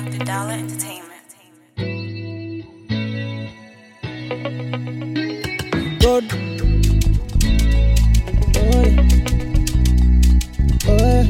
Dr. Dollar Entertainment. God. Oh, yeah. Oh, yeah.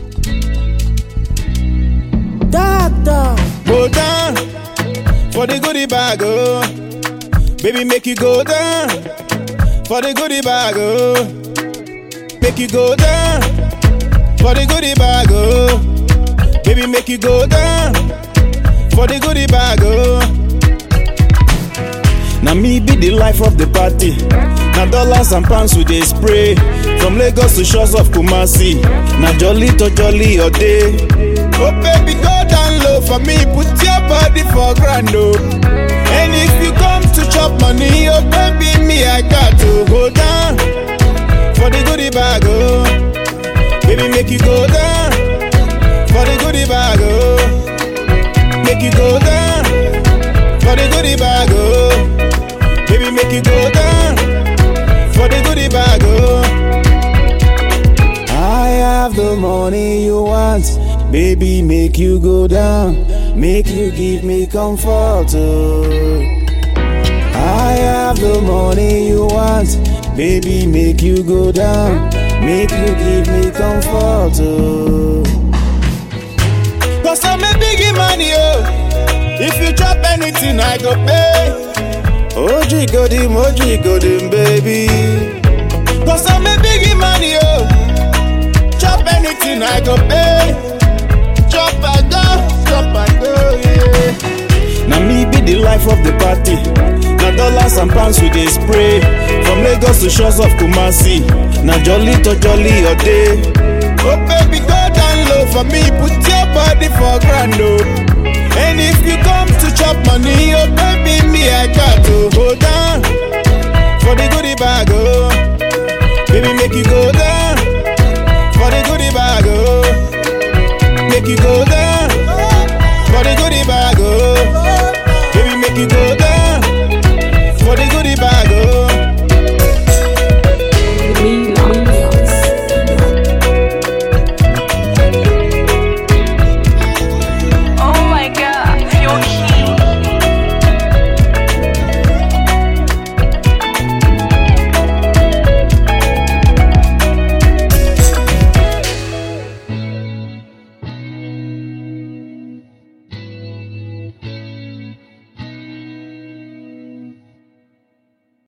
Doctor. Go down for the goodie bag, oh. Baby, make you go down for the goodie bag, oh. Make you go down for the goodie bag, oh. Baby, make you go down for the goodie bag, oh. Now me be the life of the party. Now dollars and pounds we dey spray. From Lagos to shores of Kumasi. Now jolly to jolly all day. Oh baby, go down low for me. Put your body for grand oh. And if you come to chop money, oh baby, me I got to go down for the goodie bag oh. Baby, make you go down for the goodie bag oh. Make you go down for the goodie bag oh. Baby, make you go down for the goodie bag, oh. I have the money you want, baby, make you go down, make you give me comfort, oh. I have the money you want, baby, make you go down, make you give me comfort, oh. Cause I'm a biggie money, oh. If you chop anything, I go pay. Oji godim, oji godim, baby. Cause I'm a biggie money, oh. Chop anything, I go pay. Chop and go, chop and go, yeah. Now me be the life of the party. Now dollars and pounds we dey spray. From Lagos to shores of Kumasi. Now jolly to jolly all day. Oh baby, go down low for me. Put your body for grand, oh. And if you come to chop money, oh baby, me I got to go down for the goodie bag, oh. Baby, make you go down for the goodie bag, oh. Make you go down